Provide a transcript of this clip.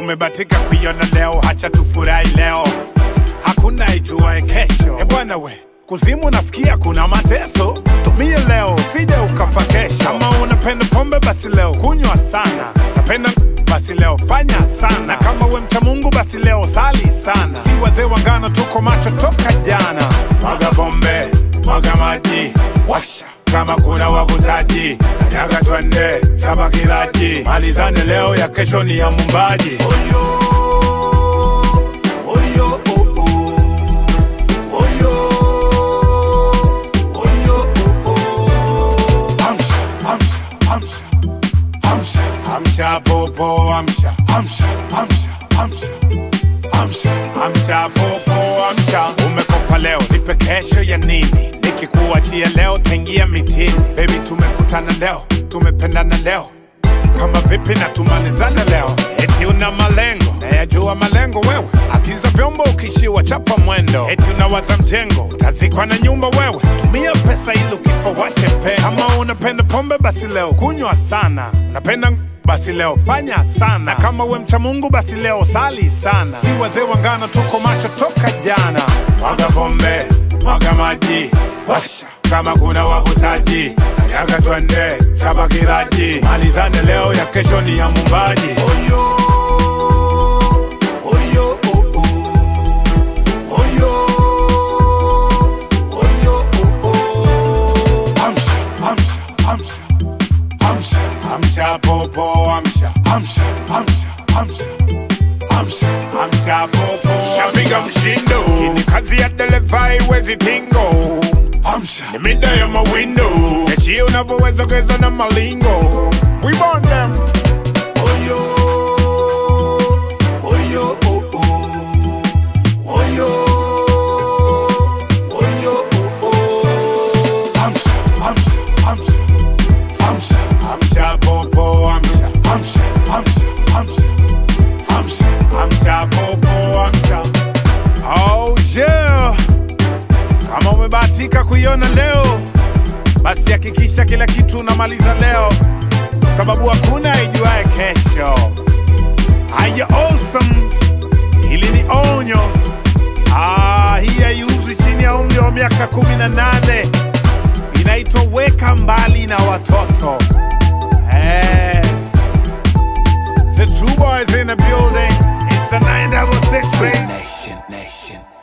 umebatika kuiona leo, hacha tufurahi leo, hakuna ijuae kesho. E bwana we, kuzimu nafikia kuna mateso, tumie leo usije ukafa kesho. Kama unapenda pombe basi leo kunywa sana, napenda basi leo fanya sana, kama we mcha Mungu basi leo sali sana. Si wazee wangano, tuko macho toka jana. Mwaga pombe, mwaga maji, washa kama kuna wavutaji, nataka twende chapa kilaji, malizane leo, ya kesho ni ya mumbaji. Oyo, oyo, oh, oh. Oyo, oyo, oh, oh. Amsha, amsha, amsha, amsha, amsha, popo, amsha, amsha, amsha, amsha, amsha, amsha, popo, amsha. Umekopa leo, nipe kesho ya nini? Nikikuachia leo, taingia mitini. Baby, tumekutana leo, tumependana leo kama vipi na tumalizane leo, eti una malengo nayajua malengo wewe, agiza vyombo ukishiwa chapa mwendo, eti unawaza mjengo utazikwa na nyumba wewe, tumia pesa ili ukifa wache pendo. Kama unapenda pombe basi leo kunywa sana, unapenda ng- basi leo fanya sana, na kama we mcha Mungu basi leo sali sana. Si wazee wangano, tuko macho toka jana. Mwaga pombe, mwaga maji, washa kama kuna wavutaji, nataka twende chapa kiraji, malizane leo, ya kesho ni ya mumbaji. Oyo, oyo, oh, oh. Oyo, oyo, oh, oh. Amsha, amsha, amsha, amsha, amsha, popo, amsha, amsha, amsha, amsha, amsha, amsha, popo. Shapiga mshindo, hii ni kazi ya dereva, haiwezi tingo amsha ni mida ya mawindo echi unavyoweza geza na malingo we burn them oyo oyo oh, oh. oyo oyo oh, oh. amsha amsha amsha amsha amsha popo amsha amsha amsha amsha amsha amsha popo amsha oh yeah kama umebahatika kuiona leo, basi hakikisha kila kitu unamaliza leo, kwa sababu hakuna ijuaye kesho. Haya, awesome, hili ni onyo. Ah, hii haiuzwi chini ya umri wa miaka kumi na nane. Inaitwa weka mbali na watoto. Eh, the true boys in the building. It's the 966 Nation, nation.